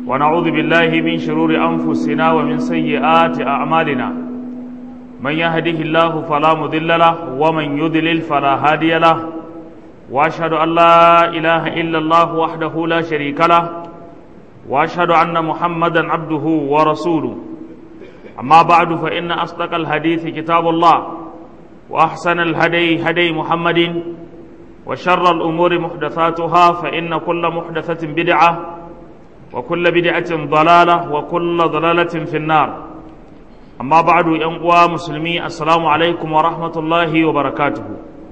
ونعوذ بالله من شرور أنفسنا ومن سيئات أعمالنا من يهده الله فلا مضل له ومن يضلل فلا هادي له وأشهد أن لا إله إلا الله وحده لا شريك له وأشهد أن محمدا عبده ورسوله أما بعد فإن أصدق الحديث كتاب الله وأحسن الهدي هدي محمد وشر الأمور محدثاتها فإن كل محدثة بدعة وكل بدعة ضلالة وكل ضلالة في النار أما بعد ينقوى مسلمي السلام عليكم ورحمة الله وبركاته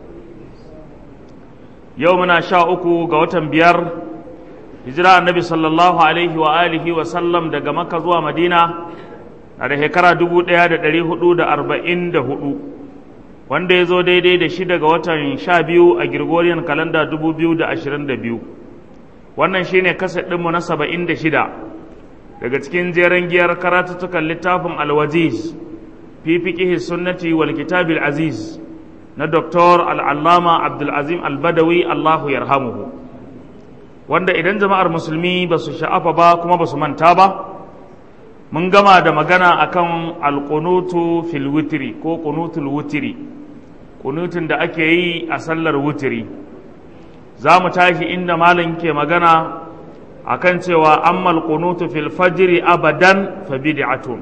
يومنا شاءكو قوة بيار hijira annabi sallallahu alaihi wa alihi wa sallam daga makka zuwa madina na da shekara dubu ɗaya da ɗari hudu da arba'in da hudu wanda ya zo daidai da shi daga watan sha biyu a Gregorian kalanda dubu biyu da ashirin da biyu wannan shine kaset ɗinmu na saba'in da shida daga cikin jeren giyar karatuttukan littafin alwajiz fi fiqihi sunnati wal kitabil aziz na doktor al'allama abdulazim albadawi allahu yarhamuhu wanda idan jama'ar musulmi ba su sha'afa ba kuma ba su manta ba mun gama da magana akan alƙunutu fil witri ko ƙunutul wutiri ƙunutun da ake yi a sallar wutiri za mu tashi inda malam ke magana akan cewa ammal ƙunutu fil fajiri abadan fa bid'atun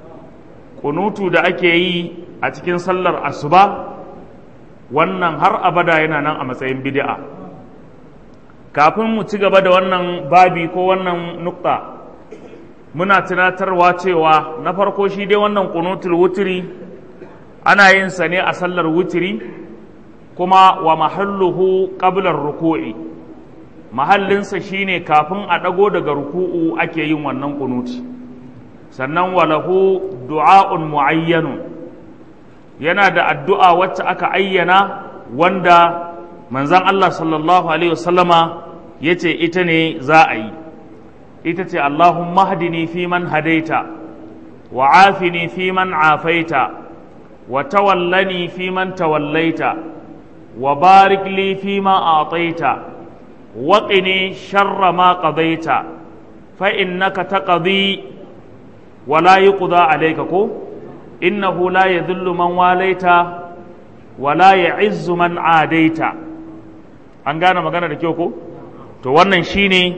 ƙunutu da ake yi a cikin sallar asuba wannan har abada yana nan a matsayin bid'a kafin mu ci gaba da wannan babi ko wannan nukta muna tunatarwa cewa na farko shi dai wannan kunutul wutiri ana yin sa ne a sallar wutiri kuma wa mahalluhu qablar ruku'i mahallinsa shine kafin a ɗago daga ruku'u ake yin wannan kunuti sannan walahu du'a'un mu'ayyanun yana da addu'a wacce aka ayyana wanda manzan Allah sallallahu Alaihi wasallama ya ce ita ne za a yi ita ce Allahumma hadini fi man hadaita wa afini fi man afaita wa tawallani fi man tawallaita wa barik li fi ma ataita wa qini sharra ma qadaita fa innaka taqdi wa la yuqda alayka ko innahu la yadhillu man walaita wa la ya'izzu man adaita an gane magana da kyau ko to wannan shine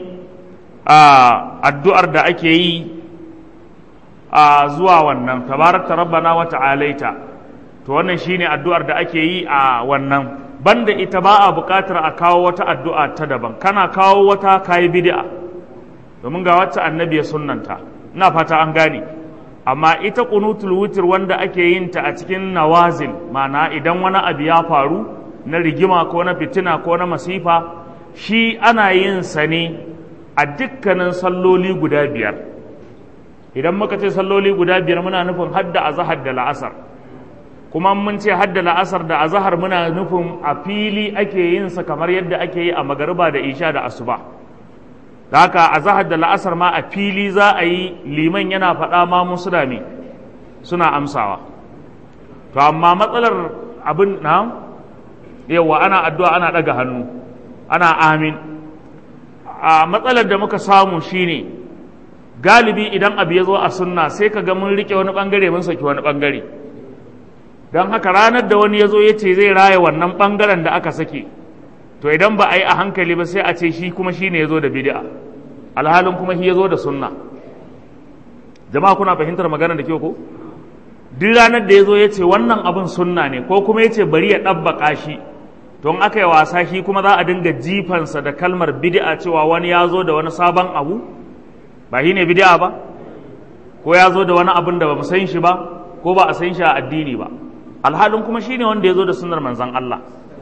addu'ar da ake yi a zuwa wannan tabarakta rabbana wa ta'alaita to wannan shine addu'ar da ake yi a wannan banda ita ba a buƙatar a kawo wata addu'a ta daban kana kawo wata kayi bid'a domin ga wacce annabi ya sunnanta ina fata an gane amma ita qunutul witr wanda ake yin ta a cikin nawazil ma'ana idan wani abu ya faru na rigima ko na fitina ko na masifa shi ana yin sa ne a dukkanin salloli guda biyar idan muka ce salloli guda biyar muna nufin hadda azahar da la'asar kuma mun ce hadda la'asar da azahar muna nufin a fili ake yin sa kamar yadda ake yi a magariba da isha da asuba da haka azahar da la'asar ma a fili za a yi liman yana faɗa ma musu da me suna amsawa to amma matsalar abin na yawa ana addu'a ana ɗaga hannu ana amin a matsalar da muka samu shine galibi idan abu ya zo a sunna sai ka ga mun rike wani bangare mun saki wani bangare don haka ranar da wani ya zo ya ce zai raya wannan bangaren da aka sake to idan ba a yi a hankali ba sai a ce shi kuma shi ne ya zo da bid'a alhalin kuma shi ya zo da sunna jama'a kuna fahimtar magana da kyau ko duk ranar da ya zo ya ce wannan abin sunna ne ko kuma ya ce bari ya ɗabbaƙa shi don aka yi wasa shi kuma za a dinga jifansa da kalmar bid'a cewa wani ya zo da wani sabon abu ba shi ne bid'a ba ko ya zo da wani abin da ba mu san shi ba ko ba a san shi a addini ba alhalin kuma shi ne wanda ya zo da sunnar manzon Allah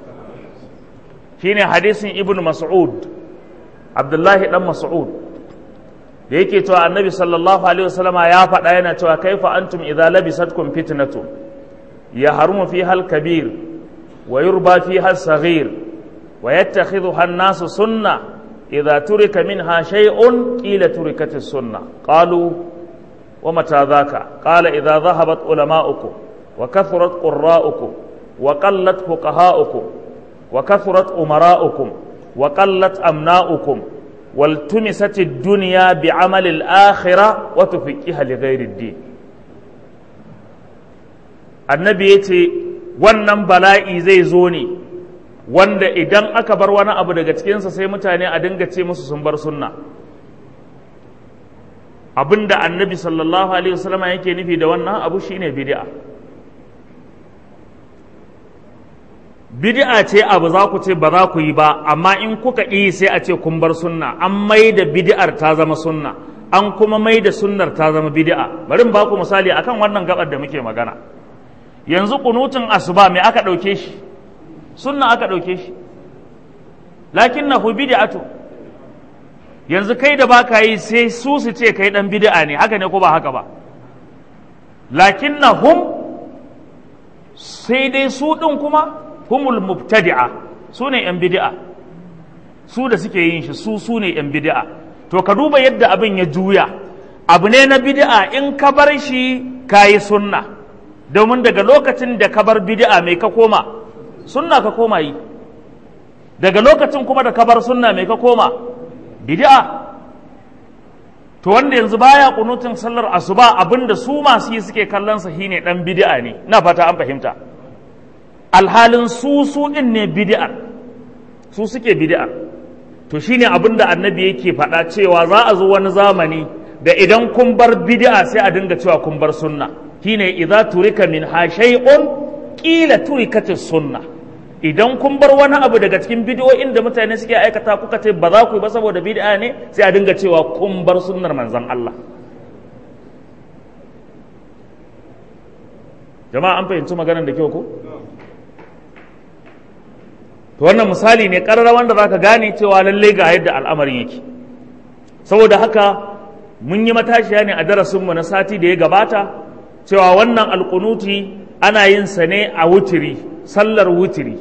shi ne hadisin ibn mas'ud abdullahi dan mas'ud da yake cewa annabi sallallahu alaihi wasallama ya faɗa yana cewa kaifa antum idza labisatkum fitnatu ya harumu fiha al-kabir ويربى فيها الصغير ويتخذها الناس سنة إذا ترك منها شيء قيل تركت السنة قالوا ومتى ذاك قال إذا ذهبت علماؤكم وكثرت قراؤكم وقلت فقهاؤكم وكثرت أمراؤكم وقلت أمناؤكم wal tumisati dunya bi amalil akhirah wa tufiqiha li ghairi din annabi yace wannan bala'i zai zo ne wanda idan aka bar wani abu daga cikinsa sai mutane a dinga ce musu sun bar sunna abinda annabi sallallahu alaihi wasallama yake nufi da wannan abu shine bid'a bid'a ce abu za ku ce ba za ku yi ba amma in kuka yi sai a ce kun bar sunna an mai da bid'ar ta zama sunna an kuma mai da sunnar ta zama bid'a bari in ba ku misali akan wannan gabar da muke magana yanzu kunutun asuba me aka ɗauke shi sunna aka ɗauke shi lakin na bid'atu yanzu kai da baka yi sai su su ce kai dan bid'a ne haka ne ko ba haka ba lakin na hum sai dai su ɗin kuma humul mubtadi'a su ne yan bid'a su da suke yin shi su su ne yan bid'a to ka duba yadda abin ya juya abu ne na bid'a in ka bar shi kayi sunna domin daga lokacin da ka bar bid'a mai ka koma sunna ka koma yi daga lokacin kuma da ka bar sunna mai ka koma bid'a to wanda yanzu baya kunutin sallar asuba abinda su masu yi suke kallon sa shine dan bid'a ne ina fata an fahimta alhalin su su din ne bid'a su suke bid'a to shine abinda annabi yake faɗa cewa za a zo wani zamani da idan kun bar bid'a sai a dinga cewa kun bar sunna shine idza turika min ha shay'un qila turikatis sunna idan kun bar wani abu daga cikin bidiyoyin da mutane suke aikata kuka ce ba za ku yi ba saboda bid'a ne sai a dinga cewa kun bar sunnar manzon Allah jama'a an fahimci maganar da kyau ko to wannan misali ne karara wanda zaka gane cewa lalle ga yadda al'amarin yake saboda haka mun yi matashiya ne a darasinmu na sati da ya gabata cewa wannan alkunuti ana yin sa ne a wutiri sallar wutiri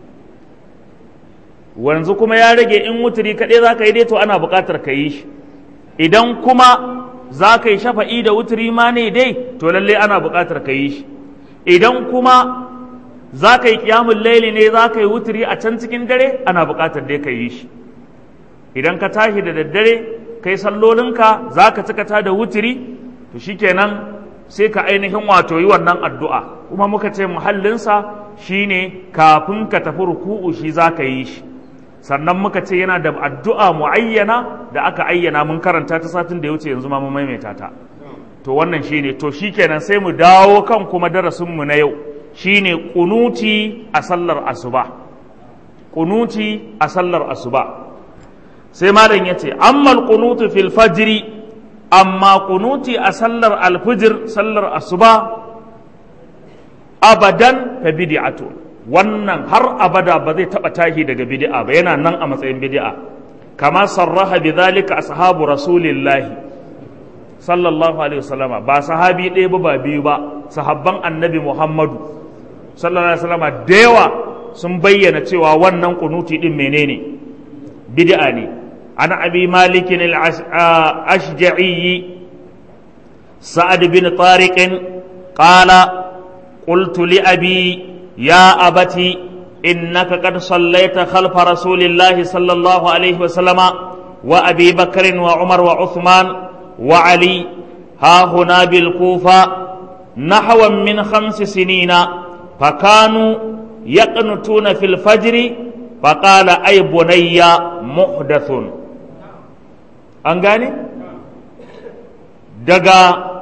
wanzu kuma ya rage in wutiri kaɗai za ka yi dai to ana buƙatar ka yi shi idan kuma za ka yi shafa'i da wutiri ma ne dai to lalle ana buƙatar ka yi shi idan kuma za ka yi ƙiyamun laili ne za ka yi wutiri a can cikin dare ana buƙatar dai ka yi shi idan ka tashi da daddare kai sallolinka za ka cika ta da wutiri to shikenan sai ka ainihin wato yi wannan addu'a kuma muka ce muhallinsa shine kafin ka tafi ruku'u shi za ka yi shi sannan muka ce yana da addu'a muayyana da aka ayyana mun karanta ta satin da ya wuce yanzu ma mun maimaita ta to wannan shine to shikenan sai mu dawo kan kuma darasinmu na yau shine kunuti a sallar asuba kunuti a sallar asuba sai malam yace ammal kunutu fil fajri amma kunuti a sallar alfijir sallar asuba abadan fa bid'atu wannan har abada ba zai taba tashi daga bid'a ba yana nan a matsayin bid'a kama sarraha bidhalika ashabu rasulillahi sallallahu alaihi wasallam ba sahabi ɗaya ba ba biyu ba sahabban annabi muhammadu sallallahu alaihi wasallam da yawa sun bayyana cewa wannan kunuti din menene bid'a ne عن أبي مالك الأشجعي سعد بن طارق قال قلت لأبي يا أبتي إنك قد صليت خلف رسول الله صلى الله عليه وسلم وأبي بكر وعمر وعثمان وعلي ها هنا بالكوفة نحوا من خمس سنين فكانوا يقنتون في الفجر فقال أي بني محدث an gane daga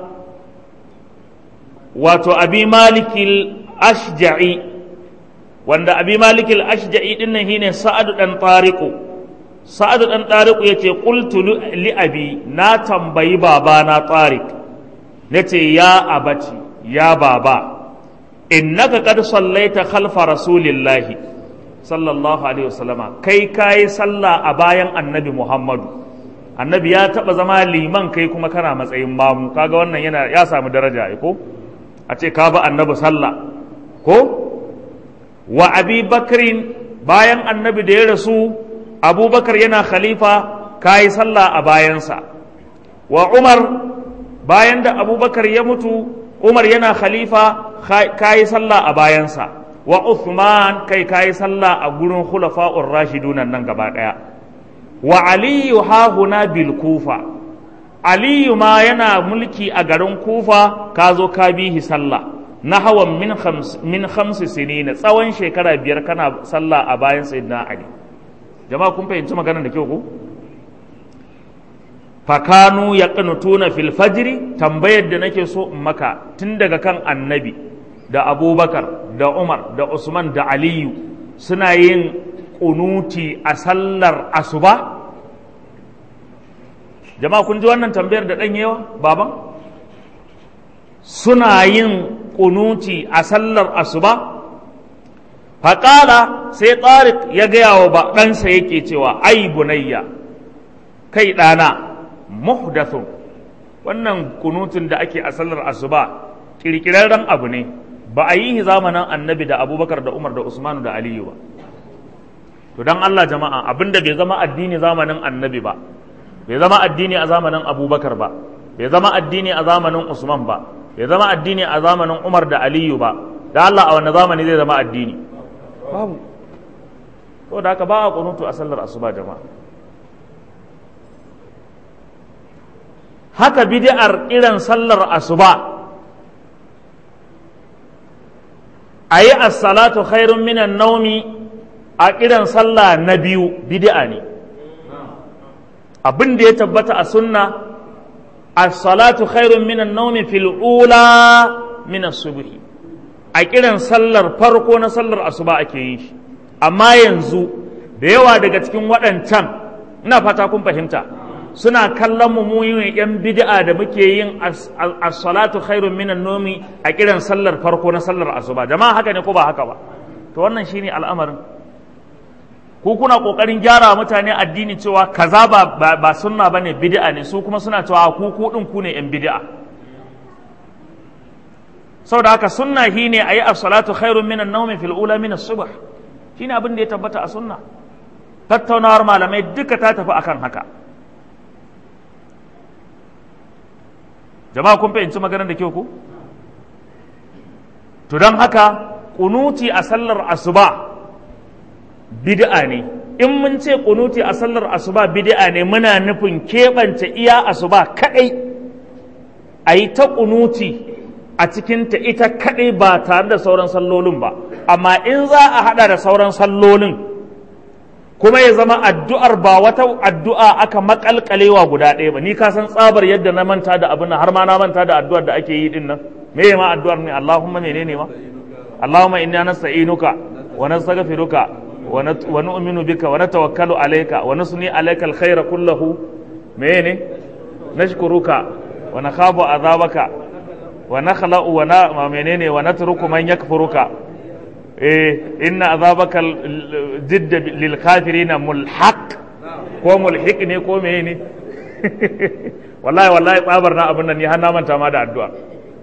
wato abi malikil ashja'i wanda abi malikil ashja'i din nan shine sa'adu dan tariqu sa'adu dan tariqu yace qultu li abi na tambayi baba na tariq nace ya abati ya baba innaka qad sallaita khalfa rasulillahi sallallahu alaihi wasallama kai kai sallah a bayan annabi muhammadu annabi ya taba zama liman kai kuma kana matsayin mamu kaga wannan yana ya samu daraja ai ko a ce ka ba annabi sallah ko wa abi bakrin bayan annabi da ya rasu abubakar yana khalifa kayi sallah a bayansa wa umar bayan da abubakar ya mutu umar yana khalifa kayi sallah a bayansa wa uthman kai kayi sallah a gurin khulafa'ur rashidun nan gaba daya wa aliyu hahuna bil kufa aliyu ma yana mulki a garin kufa ka zo ka bihi sallah na hawan min khams min khamsi sinina tsawon shekara biyar kana sallah a bayan sayyidina ali jama'a kun fahimci maganar da kyau ko fakanu ya tuna fil fajri tambayar da nake so in maka tun daga kan annabi da abubakar da umar da usman da aliyu suna yin kunuti a sallar asuba jama'a kun ji wannan tambayar da yawa baban suna yin kunuti a sallar asuba faƙala sai tsarik ya gaya wa ɗansa yake cewa ai bunayya kai ɗana muhdathun wannan kunutun da ake a sallar asuba kirkirarren abu ne ba a yi zamanin annabi da abubakar da umar da usmanu da aliyu ba to don allah jama'a abinda bai zama addini zamanin annabi ba bai zama addini a zamanin abubakar ba bai zama addini a zamanin usman ba bai zama addini a zamanin umar da aliyu ba da allah a wani zamani zai zama addini babu to da haka ba a kunutu a sallar asuba jama'a haka bid'ar irin sallar asuba a yi as-salatu khairun minan naumi a kiran sallah na biyu bid'a ne abin da ya tabbata a sunna as-salatu khairun minan naumi fil ula min as-subhi a kiran sallar farko na sallar asuba ake yin shi amma yanzu da yawa daga cikin waɗancan ina fata kun fahimta suna kallon mu mu yin yan bid'a da muke yin as-salatu khairun minan nomi a kiran sallar farko na sallar asuba jama'a haka ne ko ba haka ba to wannan shine al'amarin ku kuna kokarin gyara mutane addini cewa kaza ba ba sunna bane bid'a ne su kuma suna cewa ku ku din ku ne yan bid'a saboda haka sunna shine ayi as-salatu khairun minan nawmi fil ula min as-subh shine abin da ya tabbata a sunna tattaunawar malamai duka ta tafi akan haka jama'a kun fahimci maganar da kyau ku to don haka kunuti a sallar asuba bid'a ne in mun ce kunuti a sallar asuba bid'a ne muna nufin keɓance iya asuba kaɗai a yi ta kunuti a cikinta ita kaɗai ba tare da sauran sallolin ba amma in za a haɗa da sauran sallolin kuma ya zama addu'ar ba wata addu'a aka makalkalewa guda ɗaya ba ni ka san tsabar yadda na manta da abin har ma na manta da addu'ar da ake yi din nan me ma addu'ar ne Allahumma menene ma Allahumma inna nasta'inuka wa nastaghfiruka wa nu'minu bika wa natawakkalu alayka wa nusni alayka alkhayra kullahu menene nashkuruka wa nakhafu azabaka wa nakhla'u wa na menene wa natruku man yakfuruka eh inna azabaka jidda lil kafirina mulhaq ko mulhiq ne ko meye ne wallahi wallahi tsabar na abin nan ni har na manta ma da addu'a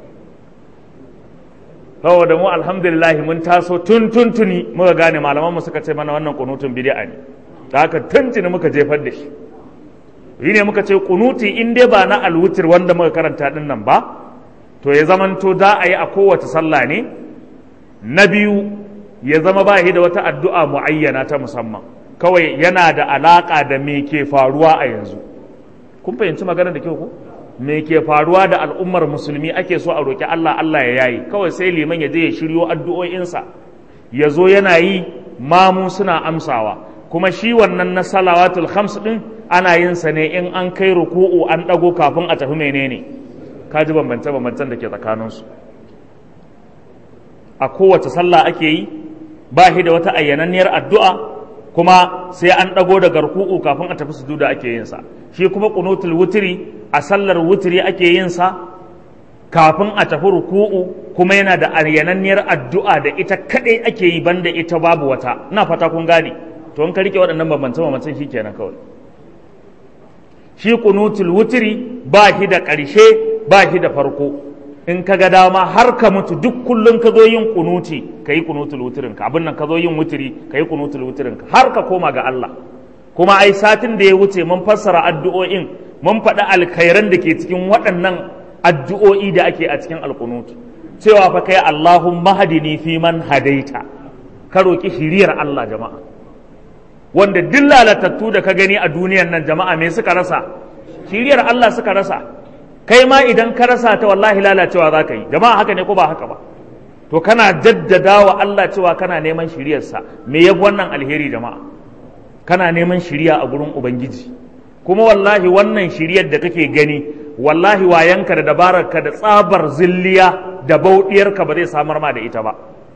saboda mu alhamdulillah mun taso tun tuntuni muka gane malaman mu suka ce mana wannan kunutun bid'a ne da haka tuntuni muka jefar da shi yi ne muka ce kunuti in dai ba na alwutir wanda muka karanta din nan ba to ya zamanto za a yi a kowace sallah ne na biyu ya zama ba da wata addu'a mu'ayyana ta musamman kawai yana da alaƙa da me ke faruwa a yanzu kun fahimci maganar da kyau ko me ke faruwa da al'ummar musulmi ake so a roƙi Allah Allah ya yayi kawai sai liman ya je ya shiryo addu'o'insa ya zo yana yi mamu suna amsawa kuma shi wannan na salawatul khams din ana yin sa ne in an kai ruku'u an ɗago kafin a tafi menene ka ji bambance-bambancen da ke tsakaninsu a kowace sallah ake yi ba shi da wata ayyananniyar addu'a kuma sai an ɗago da garku'u kafin a tafi sujuda ake yin sa shi kuma kunutul wutiri a sallar wutiri ake yin sa kafin a tafi ruku'u kuma yana da ayyananniyar addu'a da ita kaɗai ake yi banda ita babu wata ina fata kun gane to in ka rike waɗannan bambance-bambancen shi kenan kawai shi kunutul wutiri ba shi da ƙarshe ba shi da farko in ka ga dama har ka mutu duk kullum ka zo yin kunuti ka yi kunutul wutirin ka abin nan ka zo yin wutiri ka yi kunutul wutirin ka har ka koma ga Allah kuma ai satin da ya wuce mun fassara addu'o'in mun faɗi alkhairan da ke cikin waɗannan addu'o'i da ake a cikin alkunutu cewa fa kai Allahumma hadini fi man hadaita ka roki shiriyar Allah jama'a wanda duk lalatattu da ka gani a duniyan nan jama'a me suka rasa shiriyar Allah suka rasa kai ma idan ka rasa ta wallahi lalacewa za ka yi jama'a haka ne ko ba haka ba to kana jaddada wa Allah cewa kana neman shiriyarsa me yafi wannan alheri jama'a kana neman shiriya a gurin ubangiji kuma wallahi wannan shiriyar da kake gani wallahi wayanka da dabararka da tsabar zilliya da bauɗiyarka ba zai samar ma da ita ba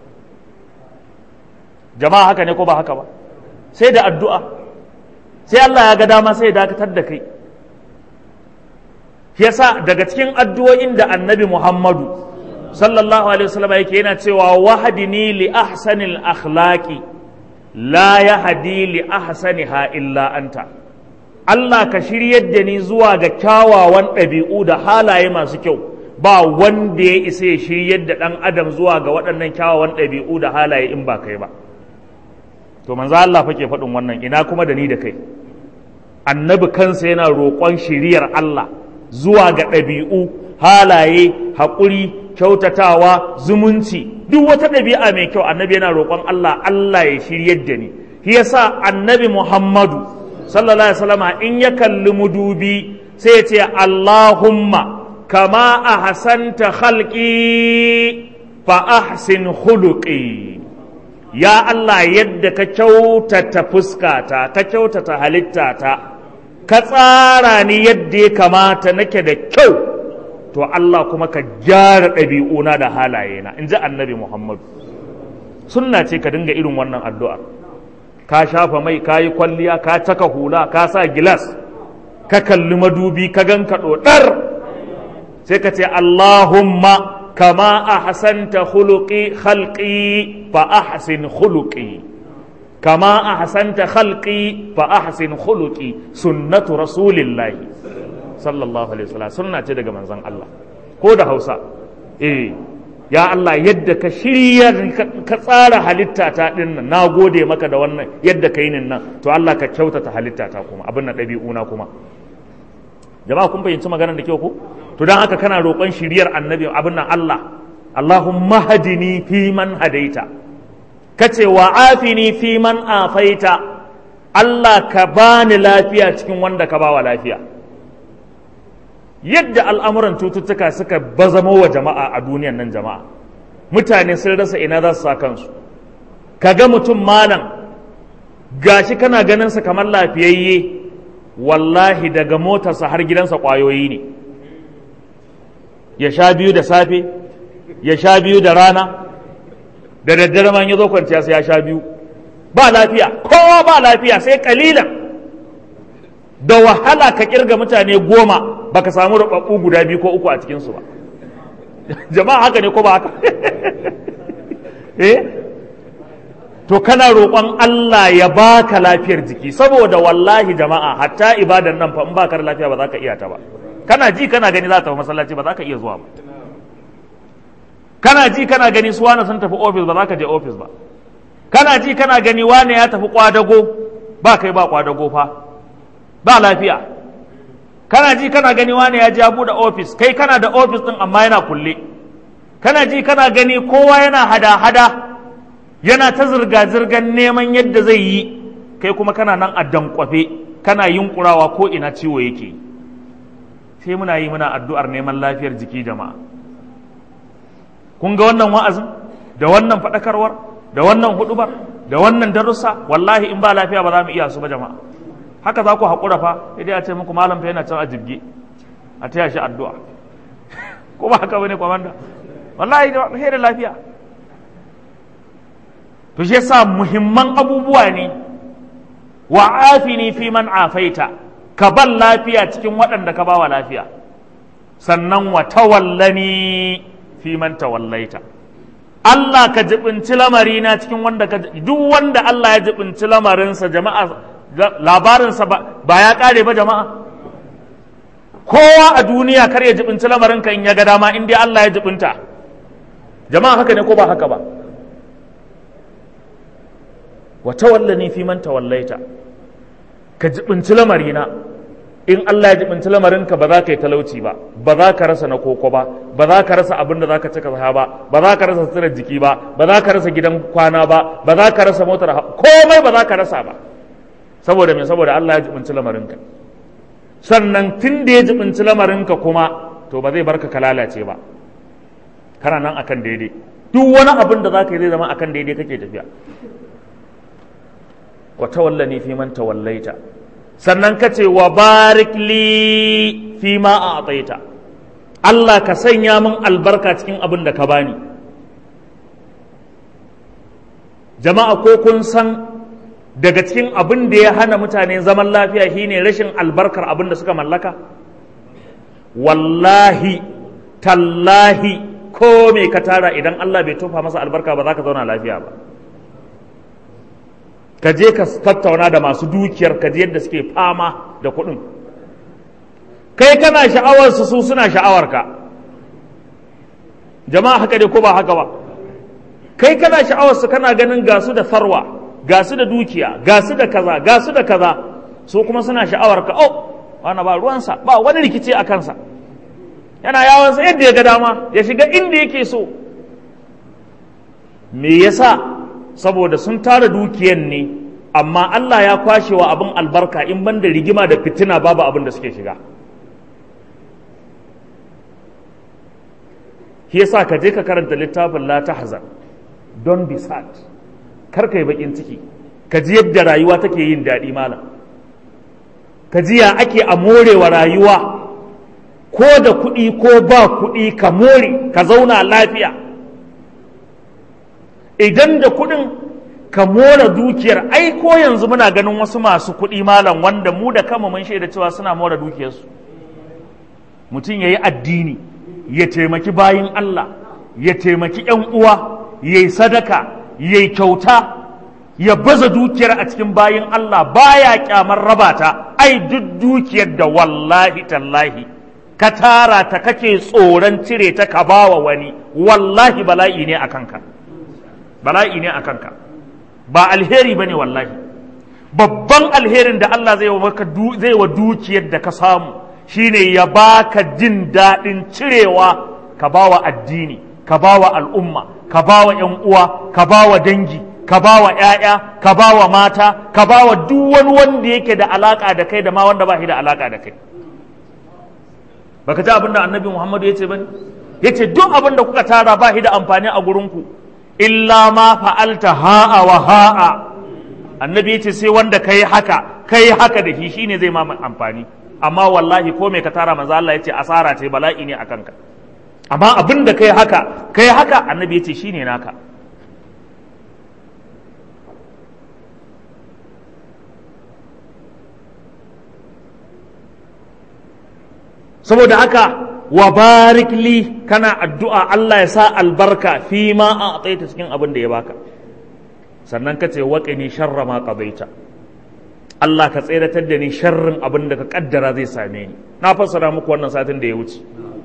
jama'a haka ne ko ba haka ba sai da addu'a sai Allah ya ga dama sai ya dakatar da kai yasa daga cikin addu'o'in da annabi Muhammadu sallallahu alaihi wasallam yake yana cewa wahdini li ahsanil akhlaqi la yahdi li ahsaniha illa anta Allah ka shiryar da ni zuwa ga kyawawan ɗabi'u da halaye masu kyau ba wanda ya isa ya shiryar da ɗan adam zuwa ga waɗannan kyawawan ɗabi'u da halaye in ba kai ba to manzo Allah fa ke faɗin wannan ina kuma da ni da kai annabi kansa yana roƙon shiriyar Allah zuwa ga ɗabi'u halaye haƙuri kyautatawa zumunci duk wata ɗabi'a mai kyau annabi yana roƙon Allah Allah ya shiryar da ni shi yasa annabi Muhammadu sallallahu alaihi wasallama in ya kalli mudubi sai ya ce Allahumma kama ahsanta khalqi fa ahsin khuluqi ya Allah yadda ka kyautata fuskata ka kyautata halittata ka tsara ni yadda ya kamata nake da kyau to Allah kuma ka gyara ɗabi'una da halayena in ji annabi Muhammadu sunna ce ka dinga irin wannan addu'ar ka shafa mai ka yi kwalliya ka caka hula ka sa gilas ka kalli madubi ka ganka ɗoɗar sai ka ce Allahumma kama ahsanta khuluqi khalqi fa ahsin khuluqi kama ahsanta khalqi fa ahsin khuluqi sunnatu rasulillahi sallallahu alaihi wasallam sunna ce daga manzon Allah ko da Hausa eh ya Allah yadda ka shirya ka tsara halitta ta din nan na gode maka da wannan yadda ka yi nan to Allah ka kyautata halitta ta kuma abin na ɗabi'una kuma jama'a kun fahimci maganar da kyau ko to don haka kana roƙon shiriyar annabi abin nan Allah Allahumma hadini fi man hadaita kace wa afini fi man afaita Allah ka bani lafiya cikin wanda ka bawa lafiya yadda al'amuran cututtuka suka bazamo wa jama'a a duniyan nan jama'a mutane sun rasa ina za su sa kansu ka ga mutum malam gashi kana ganinsa kamar lafiyayye wallahi daga motarsa har gidansa ƙwayoyi ne ya sha biyu da safe ya sha biyu da rana da daddare man ya zo kwanciya sai ya sha biyu ba lafiya kowa ba lafiya sai kalilan da wahala ka kirga mutane goma baka samu rubabbu guda biyu ko uku a cikinsu ba jama'a haka ne ko ba haka eh to kana roƙon Allah ya baka lafiyar jiki saboda wallahi jama'a hatta ibadan nan fa in baka da lafiya ba za ka iya ta ba kana ji kana gani za ta tafi masallaci ba za ka iya zuwa ba kana ji kana gani su wani sun tafi ofis ba za ka je ofis ba kana ji kana gani wane ya tafi kwadago ba kai ba kwadago fa ba lafiya kana ji kana gani wane ya je ya bude ofis kai kana da ofis din amma yana kulle kana ji kana gani kowa yana hada-hada yana ta zirga-zirgar neman yadda zai yi kai kuma kana nan a dankwafe kana yunkurawa ko ina ciwo yake sai muna yi muna addu'ar neman lafiyar jiki jama'a kun ga wannan wa'azin da wannan faɗakarwar da wannan hudubar da wannan darussa wallahi in ba lafiya ba za mu iya su ba jama'a haka za ku haƙura fa idan a ce muku malam fa yana can a jibge a taya shi addu'a ko ba haka bane kwamanda wallahi sai da lafiya to shi yasa muhimman abubuwa ne wa afini fi man afaita ka ban lafiya cikin waɗanda ka bawa lafiya sannan wa tawallani fi man tawallaita Allah ka jibinci lamarina cikin wanda ka duk wanda Allah ya jibinci lamarinsa jama'a labarinsa ba ya kare ba jama'a kowa a duniya kar ya jibinci lamarinka in ya ga dama in dai Allah ya jibinta jama'a haka ne ko ba haka ba wa tawallani fi man tawallaita ka jibinci lamarina in Allah ya jibinci lamarinka ba za ka yi talauci ba ba za ka rasa na koko ba ba za ka rasa abin da za ka cika ba ba za ka rasa suturar jiki ba ba za ka rasa gidan kwana ba ba za ka rasa motar komai ba za ka rasa ba saboda me saboda Allah ya jibinci lamarinka sannan tun da ya jibinci lamarinka kuma to ba zai barka ka lalace ba kana nan akan daidai duk wani abin da zaka yi zai zama akan daidai kake tafiya wa tawallani fi man tawallaita sannan ka ce wa barik li fi ma a ataita Allah ka sanya min albarka cikin abin da ka bani jama'a ko kun san daga cikin abin da ya hana mutane zaman lafiya shine rashin albarkar abin da suka mallaka wallahi tallahi ko me ka tara idan Allah bai tofa masa albarka ba za ka zauna lafiya ba ka je ka tattauna da masu dukiyar ka je yadda suke fama da kuɗin kai kana sha'awar su su suna sha'awar ka jama'a haka dai ko ba haka ba kai kana sha'awar su kana ganin gasu da sarwa gasu da dukiya gasu da kaza gasu da kaza su kuma suna sha'awar ka oh wani ba ruwansa ba wani rikici a kansa yana yawansa yadda ya ga dama ya shiga inda yake so me yasa saboda sun tara dukiyan ne amma Allah ya kwashe wa abin albarka in ban da rigima da fitina babu abin da suke shiga shi yasa ka je ka karanta littafin la tahzan don be sad kar ka yi bakin ciki ka ji yadda rayuwa take yin daɗi malam ka ji ya ake a morewa rayuwa ko da kuɗi ko ba kuɗi ka more ka zauna lafiya idan da kuɗin ka more dukiyar ai ko yanzu muna ganin wasu masu kuɗi malam wanda mu da kama mun shaida cewa suna more dukiyarsu mutum ya yi addini ya taimaki bayin Allah ya taimaki ‘yan uwa ya yi sadaka ya yi kyauta ya baza dukiyar a cikin bayin Allah baya kyamar rabata ai duk dukiyar da wallahi tallahi ka tara ta kake tsoron cire ta ka bawa wani wallahi bala'i ne a kanka bala'i ne a kanka ba alheri ba ne wallahi babban alherin da Allah zai wa dukiyar da ka samu shine ya baka jin daɗin cirewa ka bawa addini ka bawa al'umma ka bawa ‘yan uwa ka bawa dangi ka bawa ‘ya'ya ka bawa mata ka bawa duk wani wanda yake da alaka da kai da ma wanda ba shi da alaka da kai baka ji abin da annabi muhammadu ya ce ba ya ce duk abin da kuka tara ba shi da amfani a gurinku illa ma fa'alta ha'a wa ha'a annabi ya ce sai wanda kai haka kai haka da shi shine zai ma amfani amma wallahi ko mai ka tara manzo Allah ya ce asara ce bala'i ne akan ka amma abin da kai haka kai haka annabi ya ce shine naka saboda haka wa barik li kana addu'a Allah ya sa albarka fi ma a ataita cikin abin da ya baka sannan ka ce waƙini sharra ma qadaita Allah ka tseratar da ni sharrin abin da ka kaddara zai same ni na fassara muku wannan satin da ya wuce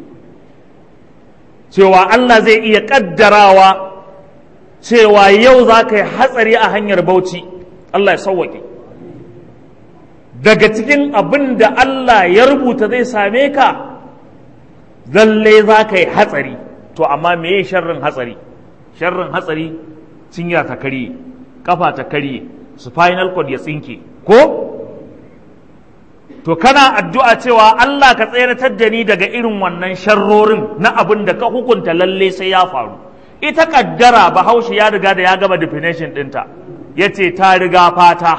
cewa Allah zai iya kaddarawa cewa yau za ka yi hatsari a hanyar bauchi Allah ya sauwaƙe daga cikin abin da Allah ya rubuta zai same ka lalle za ka yi hatsari to amma me sharrin hatsari sharrin hatsari cinya ta karye kafa ta karye spinal cord ya tsinke ko to kana addu'a cewa Allah ka tseratar da ni daga irin wannan sharrorin na abin da ka hukunta lalle sai ya faru ita kaddara bahaushe ya riga da ya gama definition ɗinta ya ce ta riga fata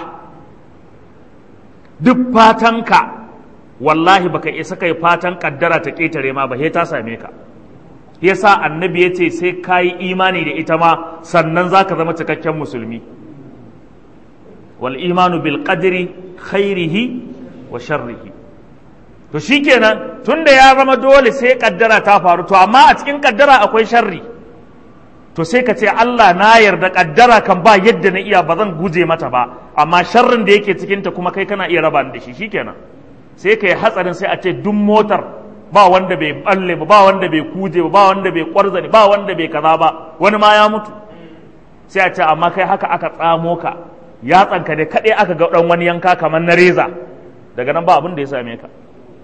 duk fatanka wallahi baka isa kai fatan kaddara ta ƙetare ma ba ta same ka yasa annabi ya ce sai ka yi imani da ita ma sannan za ka zama cikakken musulmi wal imanu bil qadri khairihi wa sharrihi to shikenan tunda ya zama dole sai kaddara ta faru to amma a cikin kaddara akwai sharri to sai ka ce Allah na yarda kaddara kan ba yadda na iya ba zan guje mata ba amma sharrin da yake cikinta kuma kai kana iya raba da shi shikenan sai ka yi hatsarin sai a ce duk motar ba wanda bai balle ba ba wanda bai kuje ba ba wanda bai kwarzani ba wanda bai kaza ba wani ma ya mutu sai a ce amma kai haka aka tsamo ka ya tsanka da kaɗai aka ga ɗan wani yanka kamar na reza daga nan ba abin da ya same ka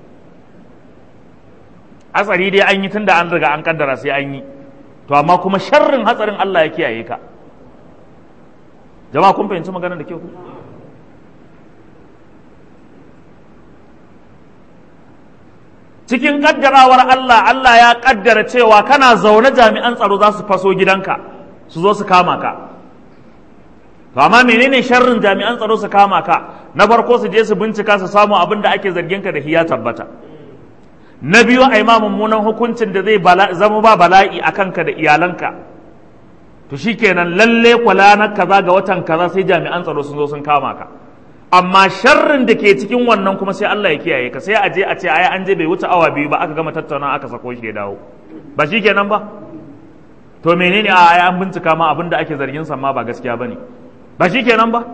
hatsari dai an yi tunda an riga an kaddara sai an yi to amma kuma sharrin hatsarin Allah ya kiyaye ka jama'a kun fahimci maganar da ke ku cikin kaddarawar Allah Allah ya kaddara cewa kana zaune jami'an tsaro za su faso gidanka su zo su kama ka to amma menene sharrin jami'an tsaro su kama ka na farko su je su bincika su samu abin da ake zargin ka da shi ya tabbata na biyu a ma mummunan hukuncin da zai zama ba bala'i a kanka da iyalanka to shikenan lalle kwala na kaza ga watan kaza sai jami'an tsaro sun zo sun kama ka amma sharrin da ke cikin wannan kuma sai Allah ya kiyaye ka sai a je a ce ai an je bai wuce awa biyu ba aka gama tattauna aka sako shi ya dawo ba shikenan ba to menene a ai an bincika ma abin da ake zargin sa ma ba gaskiya bane ba shikenan ba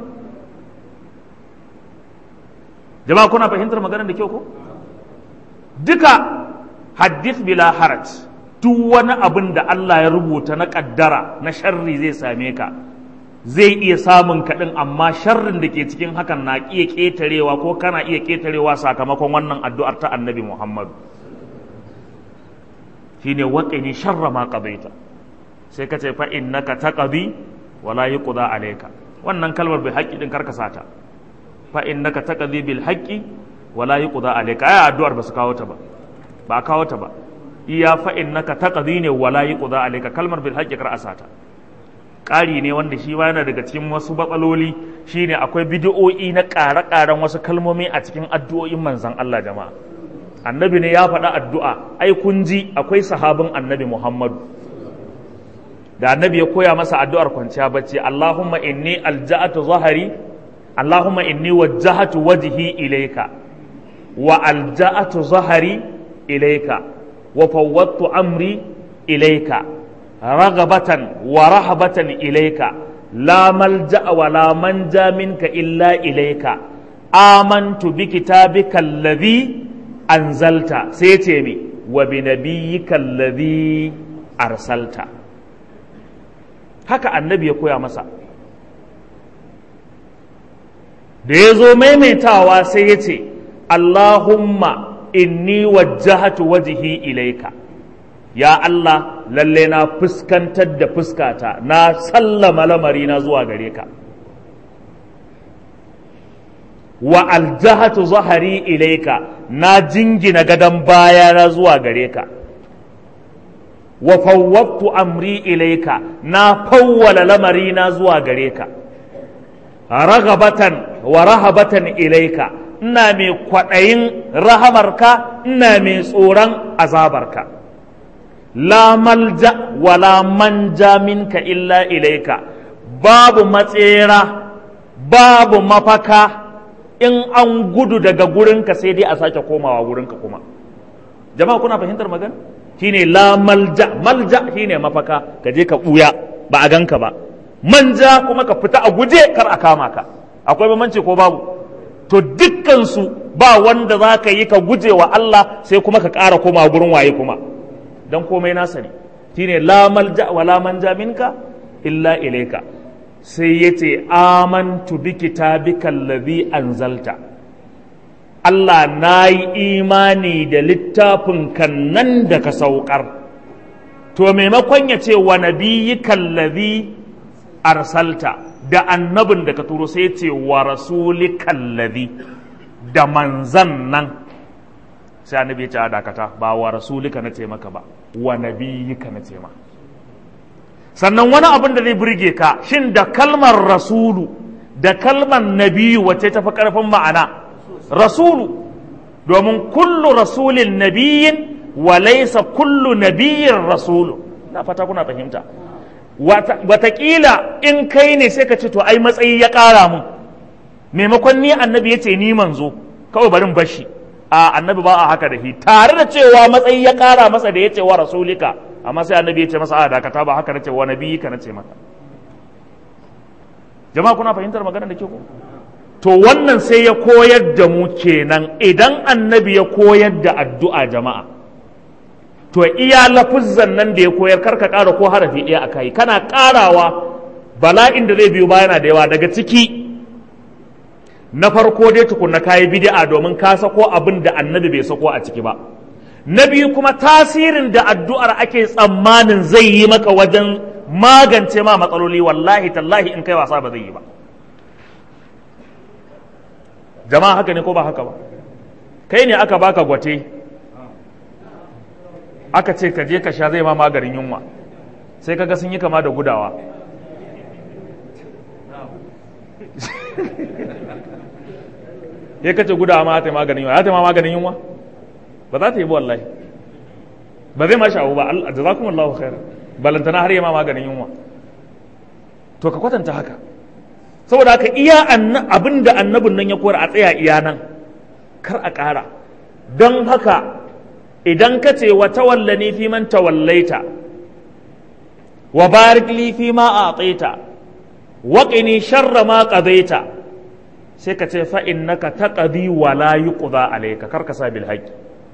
jama'a kuna fahimtar maganar da kyau ko duka hadith bila haraj duk wani abin da Allah ya rubuta na kaddara na sharri zai same ka zai iya samun kaɗin amma sharrin da ke cikin hakan na iya ƙetarewa ko kana iya ƙetarewa sakamakon wannan addu'ar ta annabi Muhammad shi ne waƙini sharra ma ƙabaita sai ka ce fa innaka taqdi wala yuqda alayka wannan kalmar bil haqqi din karka sata fa innaka taqdi bil haqqi wala yuqda alayka ai addu'ar ba su kawo ta ba ba kawo ta ba iya fa innaka taqdi ne wala yuqda alayka kalmar bil haqqi kar asata ƙari ne wanda shi ma yana daga cikin wasu batsaloli shine akwai bidiyo'i na ƙare-ƙaren wasu kalmomi a cikin addu'o'in manzan Allah jama'a annabi ne ya faɗa addu'a ai kun ji akwai sahabin annabi Muhammadu da annabi ya koya masa addu'ar kwanciya bacci Allahumma inni alja'atu zahari Allahumma inni wajjahatu wajhi ilayka wa alja'atu zahari ilayka wa fawwadtu amri ilayka رغبة ورهبة إليك لا ملجأ ولا منجا منك إلا إليك آمنت بكتابك الذي أنزلت سيتيمي وبنبيك الذي أرسلت haka annabi ya koya masa da ya zo maimaitawa sai ya ce Allahumma inni wajjahatu wajihi ilaika ya Allah lalle na fuskantar da fuskata na sallama lamarina zuwa gare ka wa aljahatu zahari ilaika na jingina gadon bayana zuwa gare ka wa fawwabtu amri ilaika na fawwala lamarina zuwa gare ka ragabatan wa rahabatan ilaika ina mai kwaɗayin rahamarka ina mai tsoron azabarka la malja wala manja minka illa ilaika babu matsera babu mafaka in an gudu daga gurinka sai dai a sake komawa gurinka kuma jama'a kuna fahimtar magana shine la malja malja shine mafaka ka je ka buya ba a ganka ba manja kuma ka fita a guje kar a kama ka akwai bambanci ko babu to dukkansu ba wanda za ka yi ka guje wa Allah sai kuma ka ƙara koma gurin waye kuma don komai nasa ne shine la malja wa la manja minka illa ilaika sai yace amantu bi kitabika allazi anzalta Allah na yi imani da littafin kan nan da ka saukar to maimakon ya ce wa nabiyyika allazi arsalta da annabin da ka turo sai ce wa rasulika allazi da manzan nan sai annabi ya ce a dakata ba wa rasulika na ce maka ba wa nabiyika na ce ma sannan wani abin da zai burge ka shin da kalmar rasulu da kalmar nabiyu wacce tafi karfin ma'ana rasulu domin kullu rasulin nabiyin wa laysa kullu nabiyin rasulu na fata kuna fahimta watakila in kai ne sai ka ce to ai matsayi ya ƙara mun maimakon ni annabi ya ce ni manzo kawai barin bashi a annabi ba a haka da shi tare da cewa matsayi ya kara masa da ya ce wa rasulika amma sai annabi ya ce masa a dakata ba haka na ce wa nabi ka na ce maka jama'a kuna fahimtar magana da ke ko to wannan sai ya koyar da mu kenan idan annabi ya koyar da addu'a jama'a to iya lafuzzan nan da ya koyar karka kara ko harafi ɗaya a kai kana karawa bala'in da zai biyo bayana da yawa daga ciki na farko dai tukunna kayi bid'a domin ka sako abin da annabi bai sako a ciki ba na biyu kuma tasirin da addu'ar ake tsammanin zai yi maka wajen magance ma matsaloli wallahi tallahi in kai wasa ba zai yi ba jama'a haka ne ko ba haka ba kai ne aka baka gwate aka ce ka je ka sha zai ma maganin yunwa sai kaga sun yi kama da gudawa ya kace gudawa ma ta yi maganin yunwa ya ta yi ma maganin yunwa ba za ta yi ba wallahi ba zai ma sha'u ba jazakumullahu khairan balantana har yi ma maganin yunwa to ka kwatanta haka saboda haka iya abin da annabin nan ya koyar a tsaya iya nan kar a ƙara don haka idan ka ce wa tawallani fi man tawallaita wa barik li fi ma a'taita wa qini sharra ma qadaita sai ka ce fa innaka taqdi wa la yuqda alayka kar ka sa bil haqq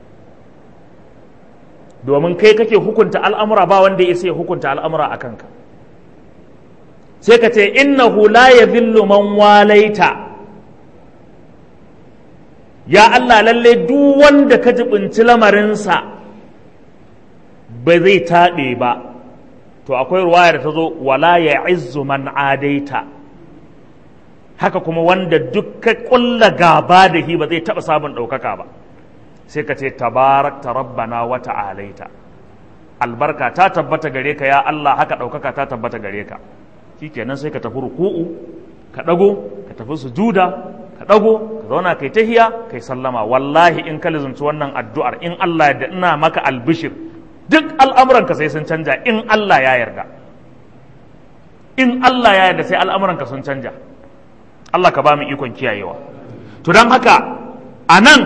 domin kai kake hukunta al'amura ba wanda ya sai hukunta al'amura a kanka sai ka ce innahu la yadhillu man walaita ya Allah lalle duk wanda ka jibinci lamarinsa ba zai taɓe ba to akwai ruwaya da ta zo wala ya izzu man adaita haka kuma wanda duk ka ƙulla gaba da shi ba zai taɓa sabon ɗaukaka ba sai ka ce tabarakta rabbana wa ta'alaita albarka ta tabbata gare ka ya Allah haka ɗaukaka ta tabbata gare ka shikenan sai ka tafi ruku'u ka ɗago ka tafi sujuda ka ɗago ka zauna kai tahiya kai sallama wallahi in ka lizunci wannan addu'ar in Allah ya ina maka albishir duk al'amuranka sai sun canja in Allah ya yarda in Allah ya yarda sai al'amuranka sun canja Allah ka ba mu ikon kiyayewa to don haka a nan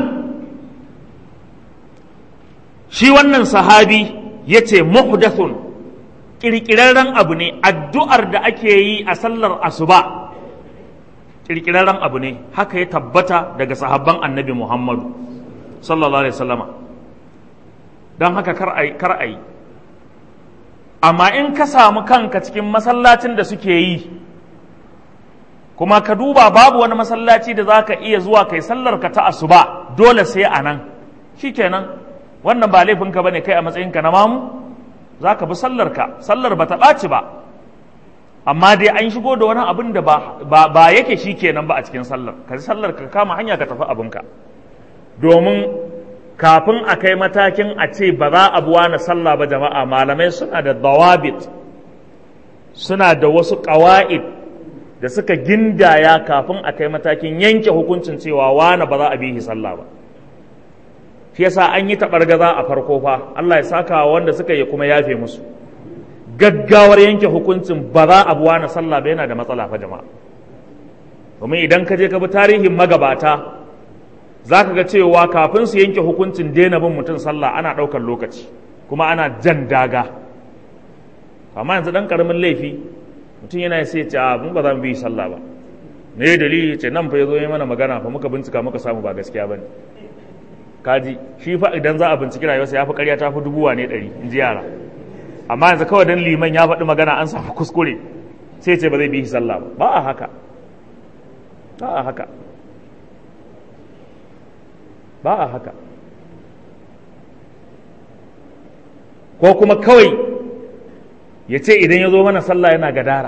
shi wannan sahabi ya ce muhdathun ƙirƙirarren abu ne addu'ar da ake yi a sallar asuba ƙirƙirarren abu ne haka ya tabbata daga sahabban annabi muhammadu sallallahu alaihi wasallama don haka kar a yi amma in ka samu kanka cikin masallacin da suke yi kuma ka duba babu wani masallaci da za ka iya zuwa kai sallar ka ta asuba dole sai a nan shikenan wannan ba laifinka ba ne kai a matsayinka na mamu za ka bi sallarka sallar ba ta ɓaci ba amma dai an shigo da wani abin da ba yake shi kenan ba a cikin sallar ka sallar ka kama hanya ka tafi abinka domin kafin a kai matakin a ce ba za a buwa na sallah ba jama'a malamai suna da dawabit suna da wasu ƙawa'id da suka gindaya kafin a kai matakin yanke hukuncin cewa wani ba za a bihi sallah ba shi yasa an yi taɓargaza a farko fa Allah ya saka wanda suka yi kuma yafe musu gaggawar yanke hukuncin ba za a buwa na sallah ba yana da matsala fa jama'a domin idan ka je ka bi tarihin magabata za ka ga cewa kafin su yanke hukuncin daina bin mutum sallah ana ɗaukar lokaci kuma ana jan daga amma yanzu ɗan ƙaramin laifi mutum yana sai ce a mun ba za mu bi sallah ba me dalili ce nan fa ya zo yi mana magana fa muka bincika muka samu ba gaskiya ba ne kaji shi fa idan za a binciki rayuwarsa ya fi ƙarya ta fi dubuwa ne ɗari in ji yara amma yanzu kawai dan liman ya faɗi magana an samu kuskure sai ce ba zai bi shi sallah ba ba a haka ba a haka ba a haka ko kuma kawai ya ce idan ya zo mana sallah yana gadara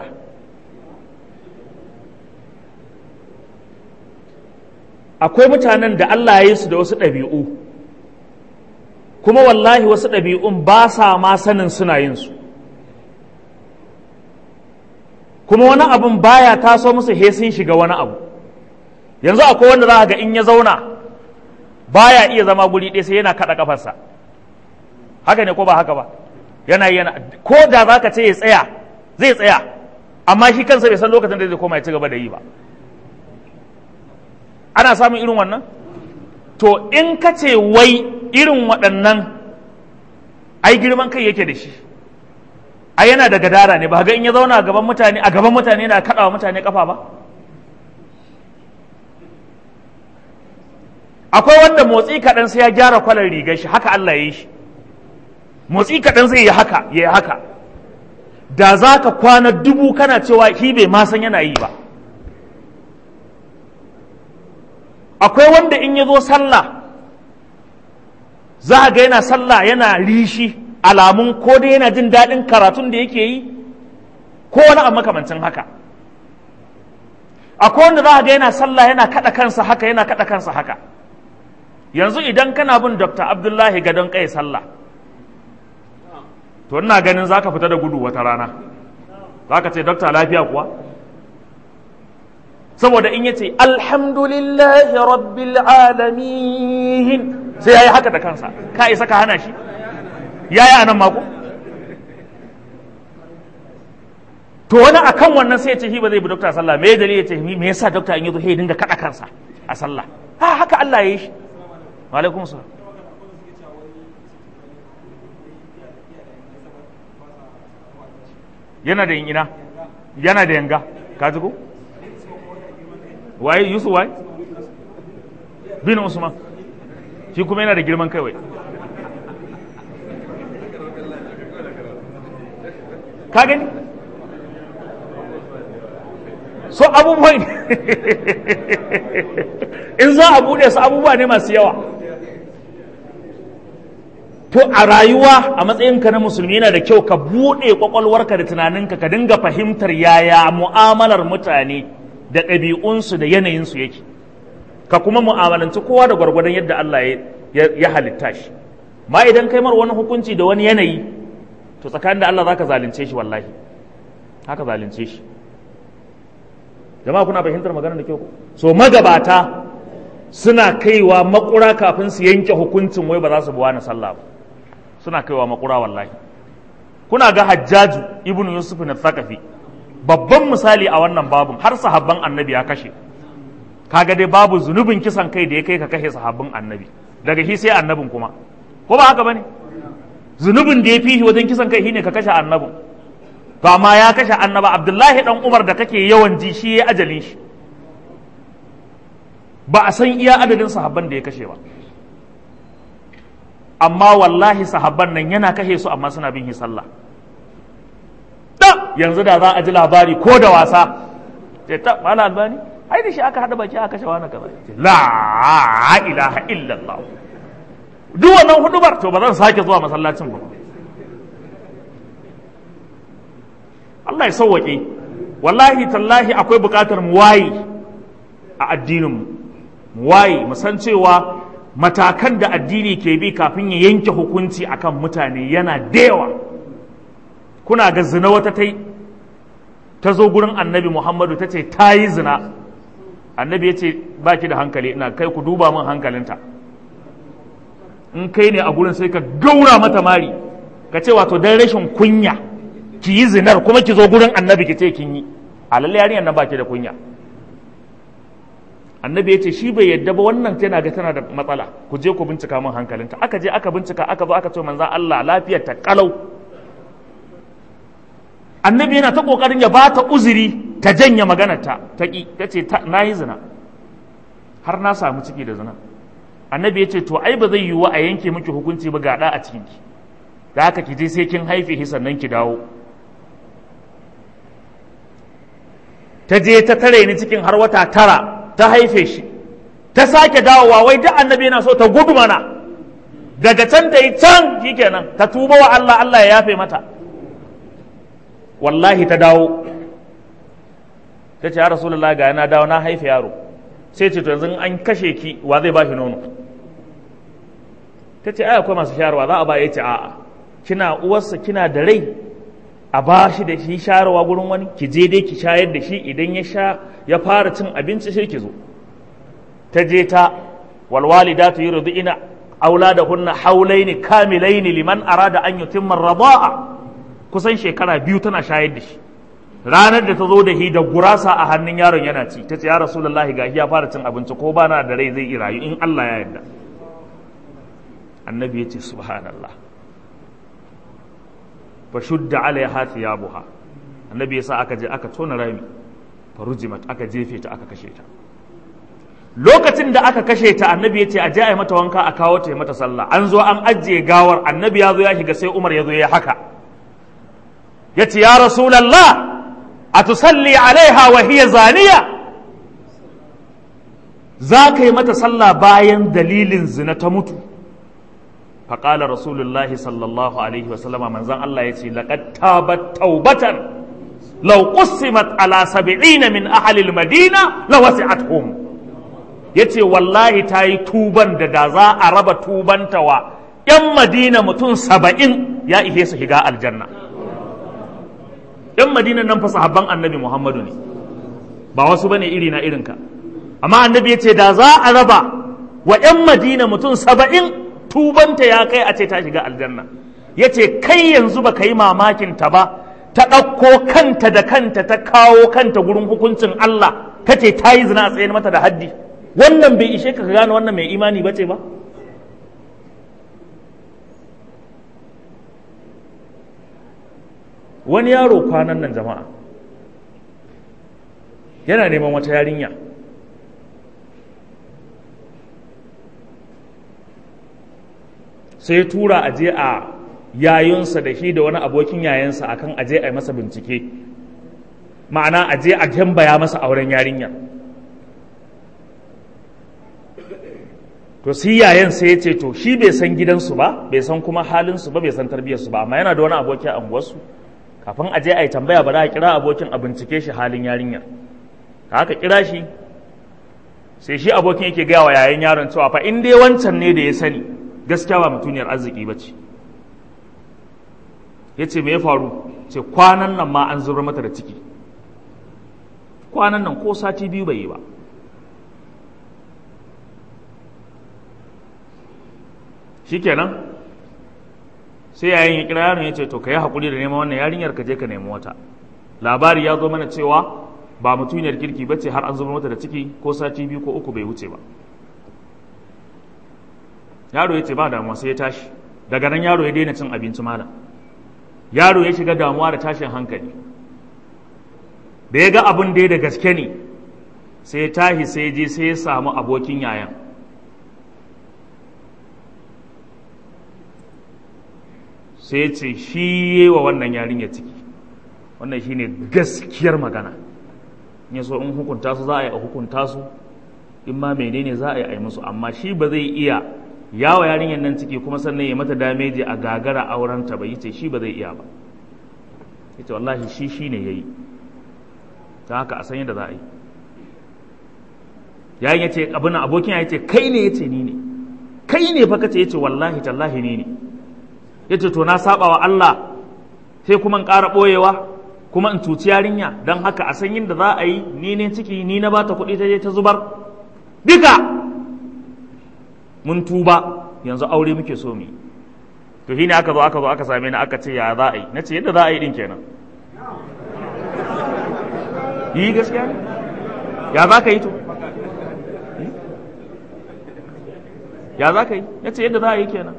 akwai mutanen da Allah ya yi su da wasu ɗabi'u kuma wallahi wasu ɗabi'un ba sa ma sanin suna yin su kuma wani abun baya taso musu he sun shiga wani abu yanzu akwai wanda za ga in ya zauna baya iya zama guri ɗaya sai yana kaɗa ƙafarsa haka ne ko ba haka ba yana yana ko da za ka ce ya tsaya zai tsaya amma shi kansa bai san lokacin da zai koma ya ci gaba da yi ba ana samun irin wannan to in ka ce wai irin waɗannan ai girman kai yake da shi ai yana da gadara ne ba ga in ya zauna a gaban mutane a gaban mutane na kaɗawa mutane kafa ba akwai wanda motsi kaɗan sai ya gyara kwalar rigar shi haka Allah ya yi shi motsi kaɗan zai yi haka ya yi haka da za ka kwana dubu kana cewa shi bai ma san yana yi ba akwai wanda in ya zo sallah za ga yana sallah yana rishi alamun ko dai yana jin daɗin karatun da yake yi ko wani abu makamancin haka akwai wanda za ga yana sallah yana kaɗa kansa haka yana kaɗa kansa haka yanzu idan kana bin dr abdullahi gadon kai sallah to ina ganin za ka fita da gudu wata rana za ka ce dokta lafiya kuwa saboda in yace alhamdulillahi rabbil alamin sai ya yi haka da kansa ka isa ka hana shi ya yi anan mako to wani akan wannan sai ya ce shi ba zai bi dokta sallah me dalili ya ce me yasa dokta in yazo sai ya dinga kada kansa a sallah ha haka Allah ya yi shi wa alaikum salam yana da ina yana da yanga ka ji ko waye yusuf waye bin usman shi kuma yana da girman kai wai ka gani so abubuwan in za a bude su abubuwa ne masu yawa to a rayuwa a matsayinka na musulmi yana da kyau ka buɗe kwakwalwarka da tunaninka ka dinga fahimtar yaya mu'amalar mutane da ɗabi'unsu da yanayinsu yake ka kuma mu'amalanci kowa da gwargwadon yadda Allah ya halitta shi ma idan kai mar wani hukunci da wani yanayi to tsakanin da Allah zaka zalunce shi wallahi haka zalunce shi jama'a kuna fahimtar maganar da kyau ko so magabata suna kaiwa makura kafin su yanke hukuncin wai ba za su buwa na sallah ba suna kaiwa makura wallahi kuna ga hajjaju ibnu yusuf na thaqafi babban misali a wannan babun har sahabban annabi ya kashe kaga dai babu zunubin kisan kai da ya kai ka kashe sahabbin annabi daga shi sai annabin kuma ko ba haka bane zunubin da ya fi wajen kisan kai shine ka kashe annabin to amma ya kashe annaba abdullahi dan umar da kake yawan ji shi ya ajalin shi ba a san iya adadin sahabban da ya kashe ba amma wallahi sahabban nan yana kashe su amma suna bin sallah da yanzu da za a ji labari ko da wasa ce ta mala albani ai da shi aka hada baki aka kashe wani kaza la ilaha illallah duk wannan hudubar to ba zan sake zuwa masallacin ba Allah ya sauwaƙe wallahi tallahi akwai buƙatar mu waye a addininmu mu waye mu san cewa matakan da addini ke bi kafin ya yanke hukunci akan mutane yana da yawa kuna ga zina wata ta ta zo gurin annabi muhammadu ta ce ta yi zina annabi ya ce ba ki da hankali ina kai ku duba min hankalinta in kai ne a gurin sai ka gaura mata mari ka ce wato dan rashin kunya ki yi zinar kuma ki zo gurin annabi ki ce kin yi a lalle yarinyar nan ba ki da kunya annabi ya ce shi bai yadda ba wannan tana ga tana da matsala ku je ku bincika min hankalinta aka je aka bincika aka zo aka ce manzan Allah lafiyar ta kalau annabi yana ta kokarin ya bata uzuri ta janye maganar ta ta ki ta ce na yi zina har na samu ciki da zina annabi ya ce to ai ba zai yiwu a yanke miki hukunci ba ga da a cikin ki da haka ki je sai kin haife shi sannan ki dawo ta je ta tare ni cikin har wata tara ta haife shi ta sake dawowa wai duk annabi yana so ta gudu mana daga can ta yi can shikenan ta tuba wa Allah Allah ya yafe mata wallahi ta dawo ta ce ya rasulullah ga na dawo na haife yaro sai ce to yanzu an kashe ki wa zai ba shi nono ta ce ai akwai masu shayarwa za a ba ya ce a'a kina uwarsa kina da rai a ba shi da shi shayarwa gurin wani ki je dai ki shayar da shi idan ya sha ya fara cin abinci sai ki zo ta je ta walwalidatu yurdina auladahunna haulaini kamilaini liman arada an yutimma radaa kusan shekara biyu tana shayar da shi ranar da ta zo da shi da gurasa a hannun yaron yana ci ta ce ya rasulullahi ga ya fara cin abinci ko ba na da rai zai yi rayu in Allah ya yarda annabi ya ce subhanallah fa shudda alaiha thiyabuha annabi yasa aka je aka tona rami fa rujimat aka jefe ta aka kashe ta lokacin da aka kashe ta annabi ya ce a je a yi mata wanka a kawo ta yi mata sallah an zo an ajiye gawar annabi ya zo ya shiga sai umar ya zo ya haka ya ce ya rasulallah a tusalli alaiha wa hiya zaniya za ka yi mata sallah bayan dalilin zina ta mutu faƙalar rasulullah sallallahu alaihi wasallama manzan Allah ya ce laƙad tabat taubatan law qussimat ala sab'ina min ahli al-madina la wasi'atuhum yace wallahi ta yi tuban da da za a raba tubanta wa ‘yan madina mutum saba'in ya ihe su shiga aljanna yan madinan nan fa sahabban annabi muhammadu ne ba wasu bane iri na irinka amma annabi ya ce da za a raba wa yan madina mutum saba'in tubanta ya kai a ce ta shiga aljanna ya ce kai yanzu ba ka yi mamakin ta ba ta ɗauko kanta da kanta ta kawo kanta gurin hukuncin Allah ka ce ta yi zina a tsaye mata da haddi wannan bai ishe ka gane wannan mai imani ba ce ba wani yaro kwanan nan jama'a yana neman wata yarinya sai tura a je a yayunsa da shi da wani abokin yayansa akan a je a yi masa bincike ma'ana a je a tambaya masa auren yarinya to si yayan sai ya ce to shi bai san gidansu ba bai san kuma halinsu ba bai san tarbiyyarsu ba amma yana da wani aboki a unguwarsu kafin a je a yi tambaya ba za a kira abokin a bincike shi halin yarinyar ka haka kira shi sai shi abokin yake gaya wa yayan yaron cewa fa in dai wancan ne da ya sani gaskiya ba mutuniyar arziki ba ce ya ce me ya faru ce kwanan nan ma an zubar mata da ciki kwanan nan ko sati biyu bai yi ba shikenan sai yayin ya kira yaron ya ce to ka yi haƙuri da neman wannan yarinyar ka je ka nemi wata labari ya zo mana cewa ba mutuniyar kirki ba ce har an zubar mata da ciki ko sati biyu ko uku bai wuce ba yaro ya ce ba damuwa sai ya tashi daga nan yaro ya daina cin abinci malam yaro ya shiga damuwa da tashin hankali da ya ga abin da ya da gaske ne sai ya tashi sai je sai ya samu abokin yayan sai ya ce shi yi wa wannan yarinya ciki wannan shi ne gaskiyar magana ya so in hukunta su za a yi a hukunta su in ma menene za a yi a yi musu amma shi ba zai iya yawa yarinyar nan ciki kuma sannan ya mata dameji a gagara aurenta ba yace shi ba zai iya ba yace wallahi shi shine yayi ta haka a san yadda za a yi yayin yace abin abokin ya yace kai ne yace ni ne kai ne fa kace yace wallahi tallahi ni ne yace to na saba wa Allah sai kuma in ƙara boyewa kuma in cuci yarinya don haka a san yadda za a yi ni ne ciki ni na bata kuɗi ta je ta zubar duka mun tuba yanzu aure muke so mu to shine aka zo aka zo aka same ni aka ce ya za a yi nace yadda za a yi din kenan yi gaskiya ne ya za ka yi to ya za ka yi nace yadda za a yi kenan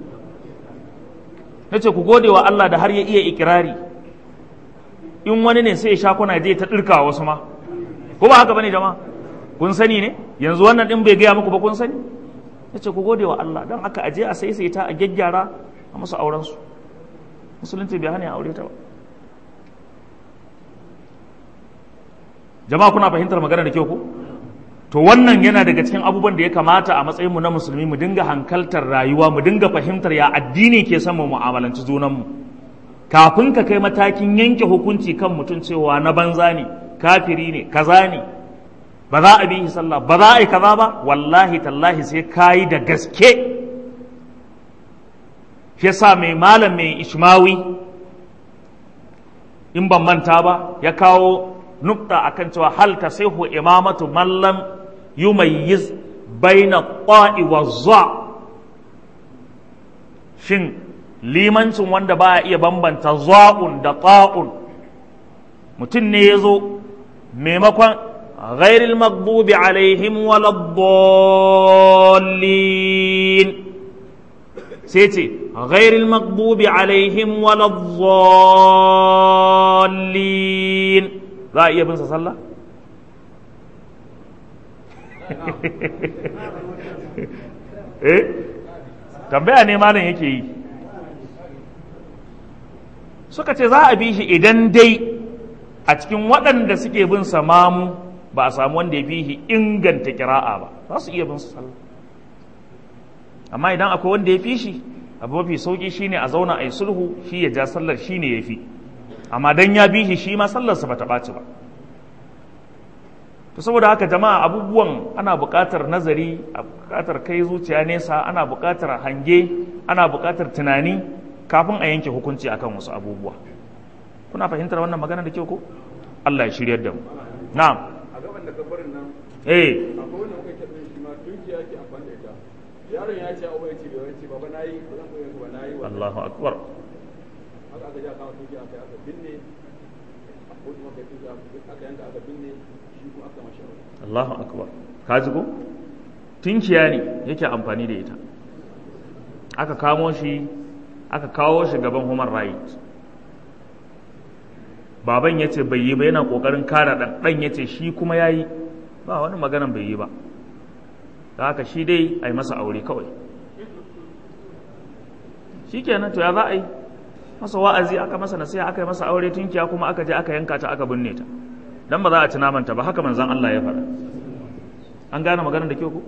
nace ku gode wa Allah da har ya iya ikirari in wani ne sai ya sha kuna je ta dirka wasu ma ko ba haka bane jama'a kun sani ne yanzu wannan din bai gaya muku ba kun sani ya ce ku gode wa Allah don haka aje a saisaita a gyaggyara a musu aurensu musulunci bai hana ya aure ta ba jama'a kuna fahimtar magana da kyau ku to wannan yana daga cikin abubuwan da ya kamata a matsayinmu na musulmi mu dinga hankaltar rayuwa mu dinga fahimtar ya addini ke son mu mu'amalanci junanmu kafin ka kai matakin yanke hukunci kan mutum cewa na banza ne kafiri ne kaza ne ba za a bi sallah ba za a yi kaza ba wallahi tallahi sai ka yi da gaske shi yasa mai malam mai ishmawi in ban manta ba ya kawo nukta akan cewa hal tasihu imamatu mallam yumayyiz baina qa'i wa za shin limancin wanda ba iya bambanta za'un da ta'un mutum ne ya zo maimakon غير المغضوب عليهم ولا الضالين سيتي غير المغضوب عليهم ولا الضالين لا iya bin sa sallah eh tambaya ne malam yake yi suka ce za a bi shi idan dai a cikin waɗanda suke bin samamu ba a samu wanda ya fi shi inganta kira'a ba za su iya bin su sallah amma idan akwai wanda ya fi shi abu mafi sauki shine a zauna a yi sulhu shi ya ja sallar shi ne ya fi amma dan ya bi shi shi ma sallarsa ba ta ɓaci ba to saboda haka jama'a abubuwan ana buƙatar nazari a buƙatar kai zuciya nesa ana buƙatar hange ana buƙatar tunani kafin a yanke hukunci akan wasu abubuwa kuna fahimtar wannan magana da kyau ko Allah ya shiryar da mu na'am a gaban da kabarin nan eh akwai wanda muka ce shi ma tunki yake amfani da ita yaron ya ce abu ya ce bai ce baba nayi ba zan koyi ba nayi wa Allahu akbar haka aka ja kama tunki aka aka binne a kotu maka tunki aka yanka aka binne shi kuma aka mashi aure Allahu akbar ka ji ko tunkiya ne yake amfani da ita aka kamo shi aka kawo shi gaban human right baban ya ce bai yi ba yana kokarin kare ɗan ɗan ya ce shi kuma ya yi ba wani maganan bai yi ba da haka shi dai a yi masa aure kawai shi kenan to ya za a yi masa wa'azi aka masa nasiha aka yi masa aure tunkiya kuma aka je aka yanka ta aka binne ta dan ba za a ci namanta ba haka manzon Allah ya faɗa an gane maganar da kyau ko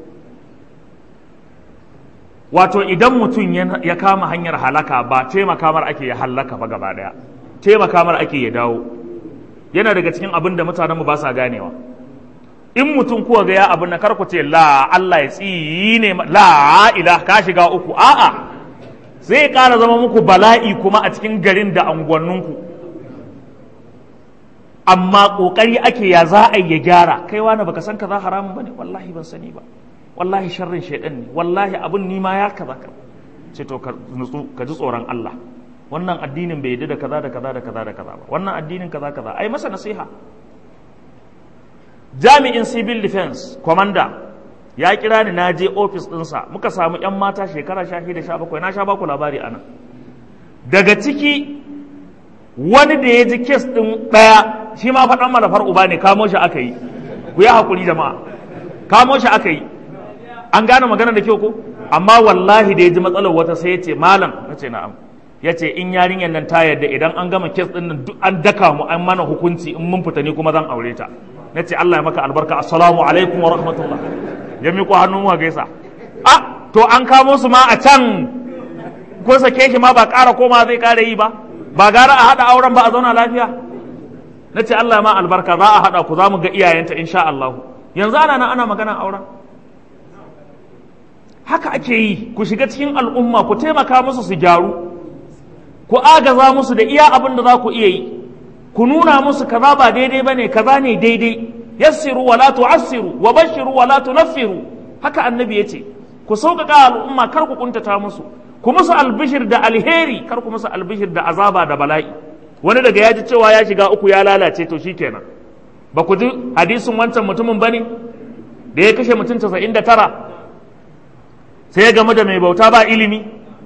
wato idan mutum ya kama hanyar halaka ba taimaka mar ake ya halaka ba gaba daya taimaka mar ake ya dawo yana daga cikin abin da mutanenmu ba sa ganewa in mutum kuwa ga ya abin na karku ce la Allah ya tsine la ila ka shiga uku a'a zai ƙara zama muku bala'i kuma a cikin garin da anguwanninku amma ƙoƙari ake ya za a ya gyara kai wani baka san kaza haramun bane wallahi ban sani ba wallahi sharrin shaidan ne wallahi abun ni ma ya kaza ka ce to ka nutsu ka ji tsoron Allah wannan addinin bai yadda da kaza da kaza da kaza da kaza ba wannan addinin kaza kaza ai masa nasiha jami'in civil defense commander ya kira ni na je office ɗinsa muka samu yan mata shekara sha shida sha bakwai na sha baku labari anan daga ciki wani da ya ji kes ɗin ɗaya shi ma faɗan malafar uba ne kamo shi aka yi ku yi haƙuri jama'a kamo shi aka yi an gane magana da kyau ko amma wallahi da ya ji matsalar wata sai ya ce malam na ce na'am ya ce in yarinyar nan ta yarda idan an gama kes ɗin nan duk an daka mu an mana hukunci in mun fita ni kuma zan aure ta na ce Allah ya maka albarka assalamu alaikum wa rahmatullah ya miƙo hannun mu gaisa a to an kamo su ma a can ko sake shi ma ba ƙara koma zai ƙara yi ba ba gara a haɗa auren ba a zauna lafiya na ce Allah ma albarka za a haɗa ku za mu ga iyayenta insha Allah yanzu ana nan ana magana auren haka ake yi ku shiga cikin al'umma ku taimaka musu su gyaru ku agaza musu da iya abin da za ku iya yi ku nuna musu kaza ba daidai ba ne kaza ne daidai yassiru wa la tu'assiru wa bashiru wa la tunaffiru haka annabi ya ce ku sauƙaƙa al'umma kar ku kuntata musu ku musu albishir da alheri kar ku musu albishir da azaba da bala'i wani daga ya ji cewa ya shiga uku ya lalace to shikenan ba ku ji hadisin wancan mutumin bane da ya kashe mutum casa'in da tara sai ya gamu da mai bauta ba ilimi